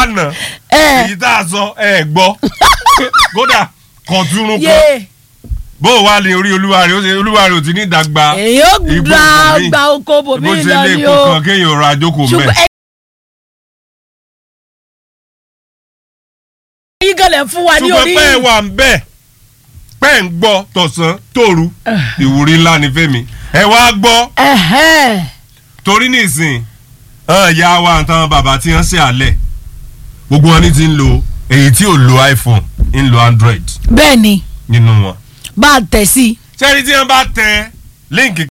lánàá ẹ èyí tá a sọ ẹ gbọ́ kódà kọ̀túnrún kan yé bó o wá lè orí olúwa rẹ̀ ó ṣe olúwa rẹ̀ ò ti ní ìdàgbà èyí ó Ibo gba bòmí. gba oko bòmí bó ṣe lọ lé ni epo o kan kéèyàn ra àjókòó mẹ́. ṣùgbọ́n ẹ̀yin gan lẹ̀ fún wa ní ṣùgbọ́n orí pẹ́ ẹ wà ń bẹ̀ pẹ́ ń gbọ́ tọ̀sán tòru ìwúrí ńlá ni fẹ́mi ẹ wá gbọ́ Ẹ̀hẹ́n. torí nísìn hàn ya wa nǹkan bàbá tí wọ́n ṣe àlẹ̀ gbogbo wọn ní ti ń lo èyí tí ò lo iphone ń lo android bẹ́ẹ̀ ni nínú wọn. bá a tẹ̀ sí i sẹ́ni tí wọ́n bá tẹ líǹkì